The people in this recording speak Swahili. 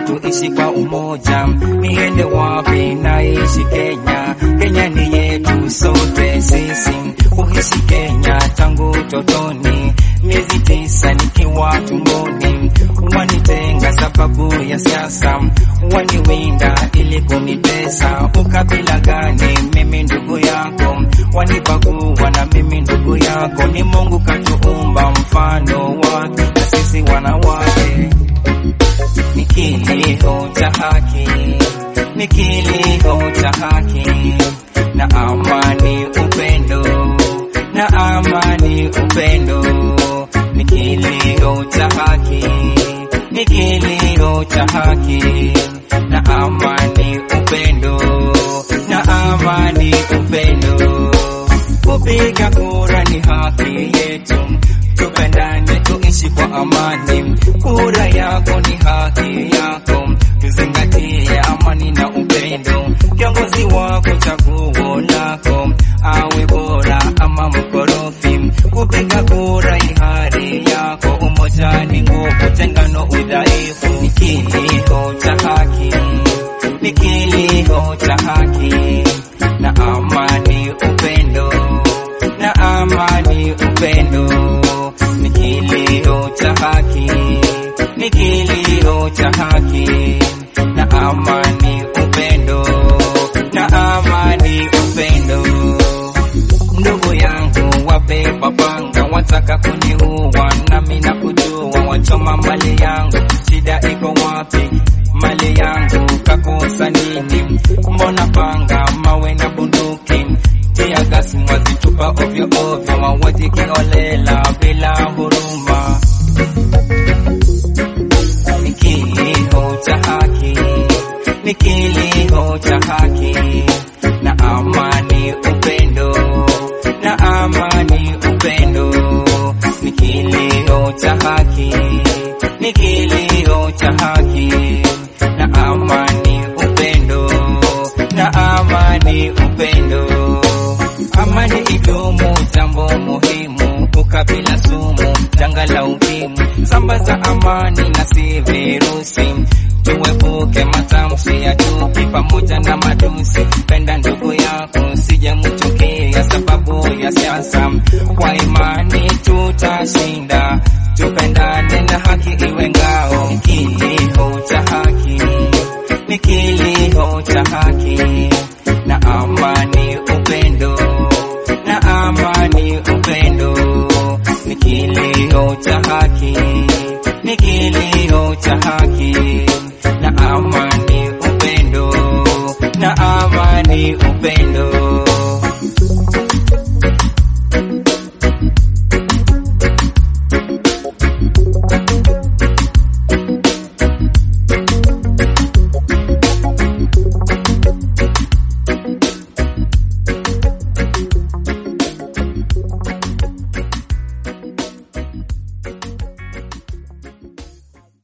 tuishi kwa umoja. Niende wapi? Naishi Kenya, Kenya ni yetu sote sisi. Kuishi Kenya tangu totoni, miezi tisa nikiwa tumboni. Wanitenga sababu ya siasa, waniwinda ili kunitesa. Ukabila gani? Mimi ndugu yako, wanibagua na mimi ndugu yako. Ni Mungu katuumba mfano wake, na sisi wanawake ni kilio cha haki, ni kilio cha haki na amani, upendo na amani, upendo ni kilio cha haki, ni kilio cha haki na amani, upendo na amani, upendo. Kupiga kura ni haki yetu, tupendane, tuishi kwa amani. Kura yako ni haki yako, tuzingatie amani na upendo. Kiongozi wako chaguo lako, awe bora ama mkorofi. Kupiga kura ihari yako, umoja ni nguvu, tengano udhaifu. Ni kilio cha haki, ni kilio cha haki na amani, upendo na amani, upendo ni kilio cha haki, ni kilio cha haki na amani, upendo na amani, upendo. Ndugu yangu wabeba panga, wataka kuniua, nami na kujua, wachoma mali yangu, shida iko wapi? Mali yangu kakosa nini? Mbona panga, mawe na bunduki tia gasi mwazitupa ovyo ovyo, mauaji kiolela bila huruma. Ni kilio cha haki, ni kilio cha haki na amani, upendo na amani, upendo ni kilio cha haki, ni kilio cha haki na amani, upendo na amani, upendo amani idumu, jambo muhimu. Ukabila sumu, janga la ukimwi. Sambaza amani na si virusi, tuepuke matamshi ya chuki pamoja na matusi. Penda ndugu yako, sije mchukia sababu ya siasa. Kwa imani tutashinda, tupendane na haki iwe ngao. Ni kilio cha haki, ni kilio cha haki na amani, upendo na amani, upendo ni kilio cha haki, ni kilio cha haki na amani, upendo na amani, upendo